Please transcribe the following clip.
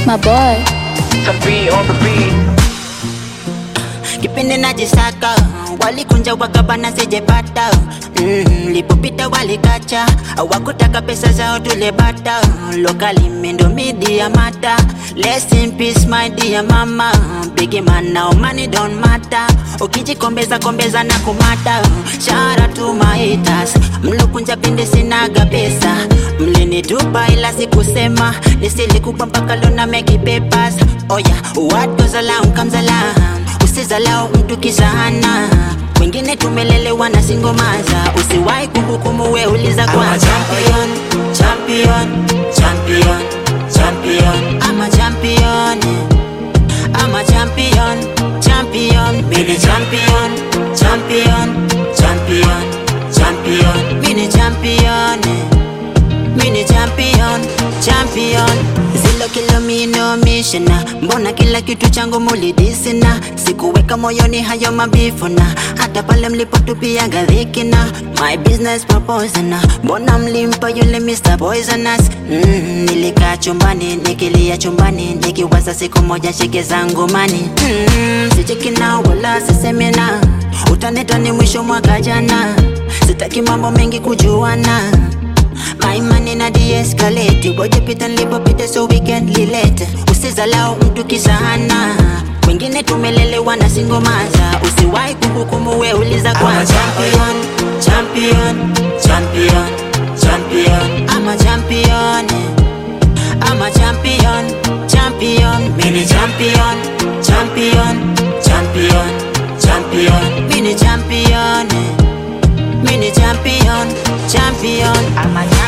My boy. Some beat on the beat. kipindi najisaka walikunja wakabana sijepata mm, lipopita walikacha wakutaka pesa zao tulebata lokali mendo media mata Rest in peace my dear mama big man now money don't matter ukijikombeza kombeza na kumata shara tu maitas mlokunja pindi sinaga pesa mlinitupa ila sikusema nisilikupa mpaka lona meki papers oya what goes around comes around usizalao mtu kisahana wengine tumelelewa na singomaza usiwahi kuhukumu we uliza kwa champion champion champion champion ama champion ama champion champion mini champion champion champion champion mini champion mini champion champion zilo kilo mino mishina mbona kila kitu changu mulidisina sikuweka moyoni hayo mabifuna hata pale mlipotupia gadhikina my business proposana mbona mlimpa yule Mr. Poisonous mm, nilikaa chumbani nikilia chumbani nikiwaza siku moja shike zangu mani mm, sichekina wala sisemina utaneta ni mwisho mwaka jana sitaki mambo mengi kujuana My money na de-escalate Ngoja pita nilipopita so we can relate Usizalao mtu kisahana Wengine tumelelewa na singomaza Usiwahi kuhukumu we uliza kwa champion Champion Champion Champion I'm a champion I'm a champion Champion Mini champion Champion Champion Champion Mini champion Mini champion Champion I'm a champion